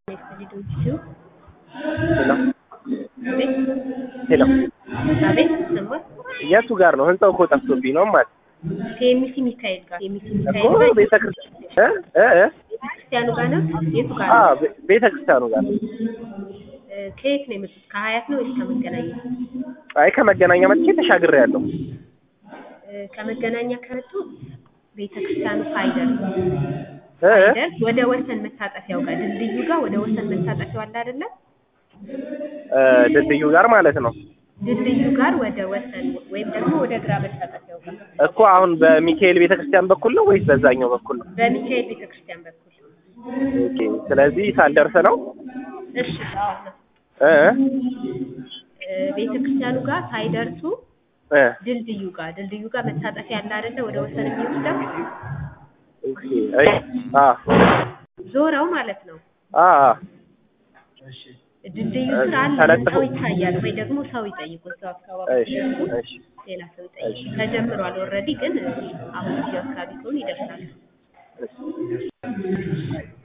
ልጆቹ ሄሎ አቤት ሄሎ አቤት ይሰማል። የቱ ጋር ነው? ህንጻው እኮ ጠፍቶብኝ ነው ማለት ከኤምሲ ሚካኤል ጋር ኤምሲ እኮ ሚካኤል ጋር ቤተክርስቲያን እ እ ቤተክርስቲያኑ ጋር ነው። የቱ ጋር አ ነው? ቤተክርስቲያኑ ጋር እ ከየት ነው የመጡት? ከሀያት ነው ወይስ ከመገናኛ? አይ ከመገናኛ መጥቼ ተሻግሬ ያለው እ ከመገናኛ ከመጡ ቤተክርስቲያኑ ሳይደርስ እ እ ሳይደርስ ወደ ወሰን መታጠፊያው ጋር ድልድዩ ጋር ወደ ወሰን መታጠፊያው አለ አይደለ? እ ድልድዩ ጋር ማለት ነው ድልድዩ ጋር ወደ ወሰን ወይም ደግሞ ወደ ግራ መታጠፊያው ጋር እኮ አሁን በሚካኤል ቤተክርስቲያን በኩል ነው ወይስ በዛኛው በኩል ነው? በሚካኤል ቤተክርስቲያን በኩል ኦኬ ስለዚህ ሳልደርስ ነው እሺ አዎ ነው። እ እ ቤተክርስቲያኑ ጋር ሳይደርሱ እ ድልድዩ ጋር ድልድዩ ጋር መታጠፊያ አለ አይደለ? ወደ ወሰን የሚወስደው ኦኬ አይ አ ዞረው ማለት ነው። አ አ ድልድዩ ስር አለ ተለጥፎ- ሰው ይታያል ወይ ደግሞ ሰው ይጠይቁ እዛው አካባቢ እሺ ሲደርሱ እሺ ሌላ ሰው ይጠይቁ። ተጀምሯል ኦልሬዲ ግን አሁን እዚህ አካባቢ ከሆኑ ይደርሳል። እሺ